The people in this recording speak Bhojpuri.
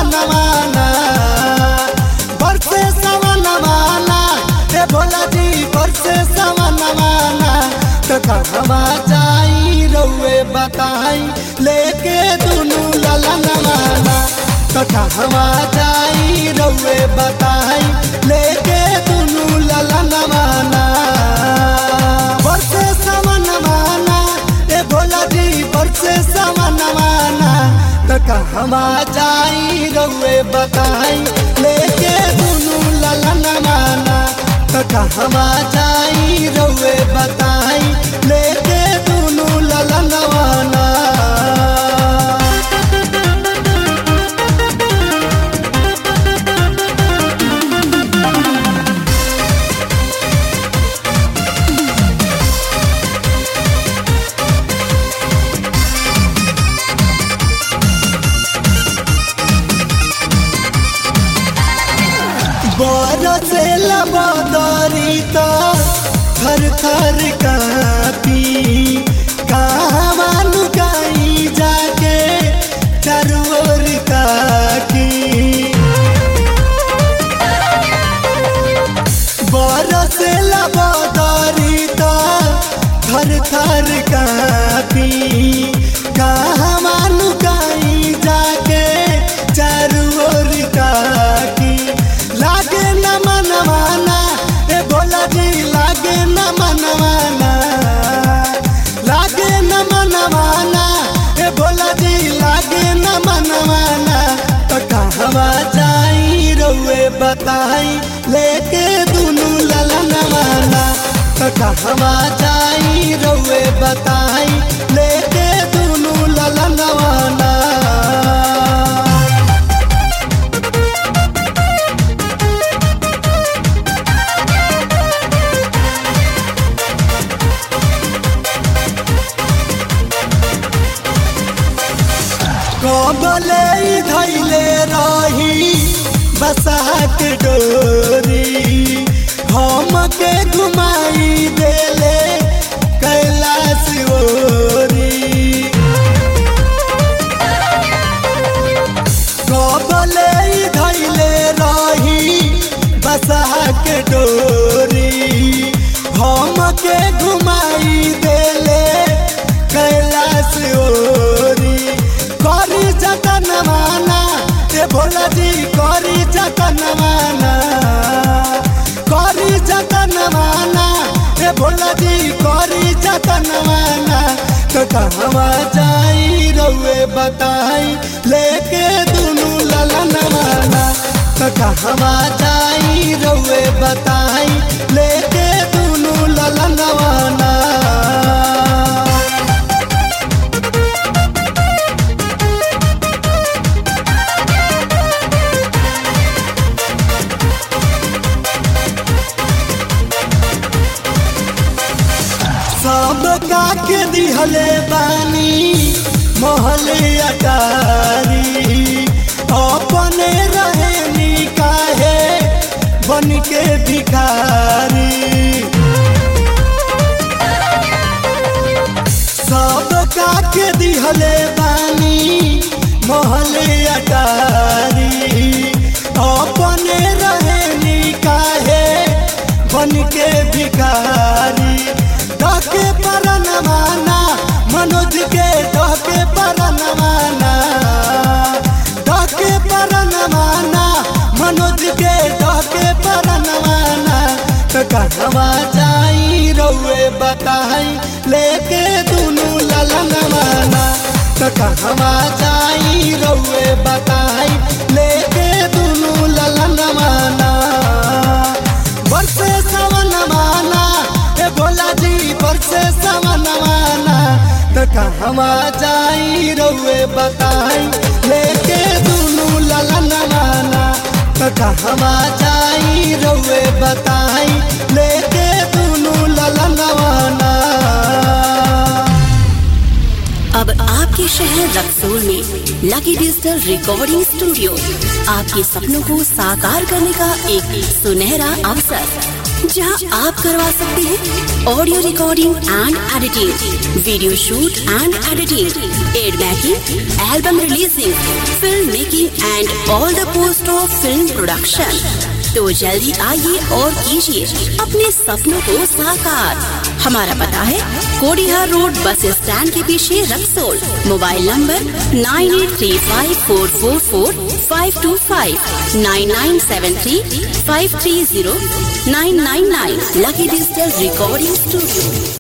सवनवाना बरसे सवनवाना ए भोला जी बरसे सवनवाना तो कहवा जाई रउए बताई लेके दुनू ललनवाना तो कहवा जाई रउए बताई लेके दुनू ललनवाना बरसे सवनवाना ए भोला जी बरसे सवनवाना तो कहवा जाई रउए बताई लेके दुनू ललनवाना तो कहवा जाई रउए बताई लेके दुनू ललनवाना बरसे लबदरी तो थर थर कापी कहवा लुकाई जाके चरोर काकी बरसे लबदरी तो थर थर कापी कहवा लुकाई जाके चरोर काकी लागे न मनवाना ए भोला जी लागे न मनवाना लागे न मनवाना ए भोला जी लागे न मनवाना तो कहवा जाई रउए बताई लेके दुनू ललनवाना तो कहवा जाई रउए बताई लेके दुनू ललनवाना कबले धैले रही बसात डोरी हम के घुमाई देले कैलाश ओरी कबले धैले रही बसात डोरी हम के घुमाई देले कैलाश ओरी करी जतन माना ए भोला जी करी जतन माना करी जतन माना ए भोला जी करी जतन माना तो कहवा जाई रउए बताई लेके दुनू ललन माना तो कहवा जाई रउए बताई लेके दुनू ललन माना सब काके दिहले बानी महले अटारी अपने रहनी काहे बन के भिखारी सब काके दिहले बानी महले अटारी अपने रहनी काहे बन के भिखारी डके परन माना मनोज के डके परन माना डके परन माना मनोज के डके परन माना तो कहवा जाई रउए बताई लेके दुनू ललन माना तो कहवा जाई रउए बताई लेके दुनू ललन माना बरसे सवन माना ए भोला जी बरसे सवन माना तो कहवा जाई रउए बताई लेके दुनू ललन माना तो कहवा जाई रउए बताई लेके दुनू ललन माना अब आपके शहर रक्सोल में लकी डिजिटल रिकॉर्डिंग स्टूडियो आपके सपनों को साकार करने का एक सुनहरा अवसर जहां आप करवा सकते हैं audio recording and editing video shoot and editing ad making album releasing film making and all the post of film production तो जल्दी आइए और कीजिए अपने सपनों को साकार हमारा पता है कोडिहार रोड बस स्टैंड के पीछे Raxaul mobile number nine eight three five four four four five two five nine nine seven three five three zero nine nine nine lucky digital recording studio